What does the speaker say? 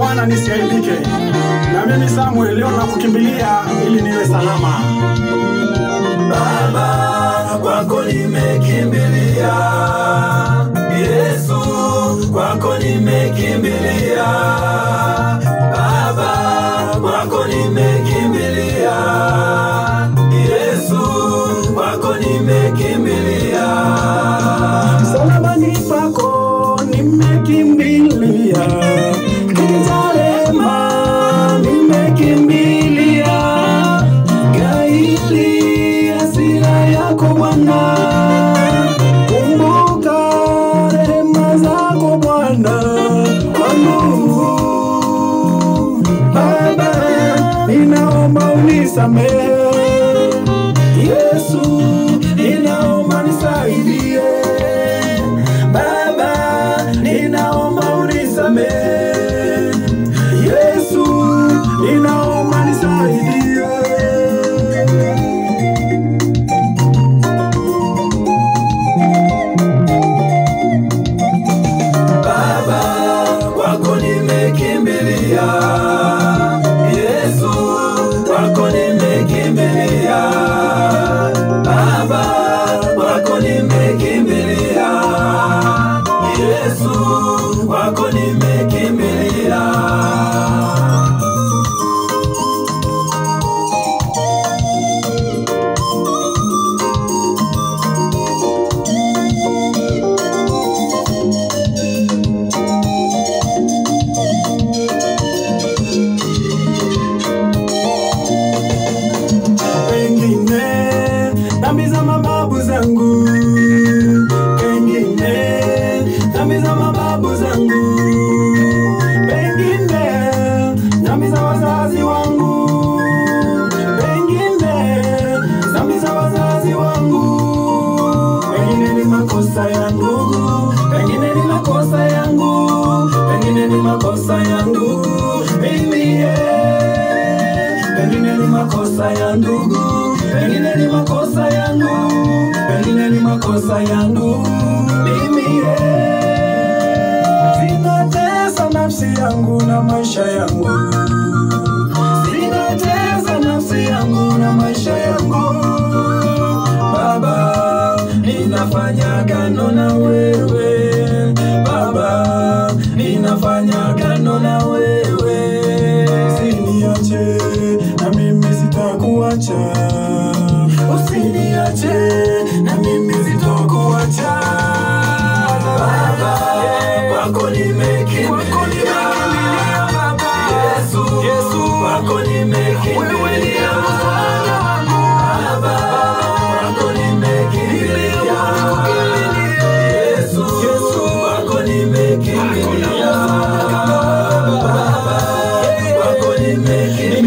Bwana nisiaibike, na mimi Samuel leo nakukimbilia ili niwe salama. Baba, kwako nimekimbilia. Yesu, kwako nimekimbilia. Baba, kwako nimekimbilia. Yesu, kwako nimekimbilia. Msalabani pako nimekimbilia, kiti cha rehema nimekimbilia, gaili hasira yako Bwana, kumbuka rehema zako Bwana kwangu. Baba, ninaomba unisamehe Yesu, ninaomba nisaidie. Baba, ninaomba unisamehe. Yesu, ninaomba nisaidie. Baba, kwako nimekimbilia. Yesu, kwako nimekimbilia. Baba, kwako nimekimbilia. Yesu, kwako nimekimbilia. Pengine dhambi za mababu zangu, pengine dhambi za mababu zangu, pengine dhambi za wazazi wangu, pengine dhambi za wazazi wangu, pengine ni makosa yangu, pengine ni makosa yangu, pengine ni makosa yangu mimi yeah. Pengine ni makosa ya ndugu, pengine ni makosa yangu, pengine ni makosa yangu mimi yeah. Zinatesa nafsi yangu na maisha yangu, zinatesa nafsi yangu na maisha yangu. Baba, ninafanya gano na wewe Baba, ninafanya gano na wewe, usiniache na mimi sitakuacha, usiniache na mimi sitakuacha Baba, kwako nimekimbilia. Yesu, kwako nimekimbilia. Baba, kwako nimekimbilia. Yesu, kwako nimekimbilia. Baba, kwako nimekimbilia.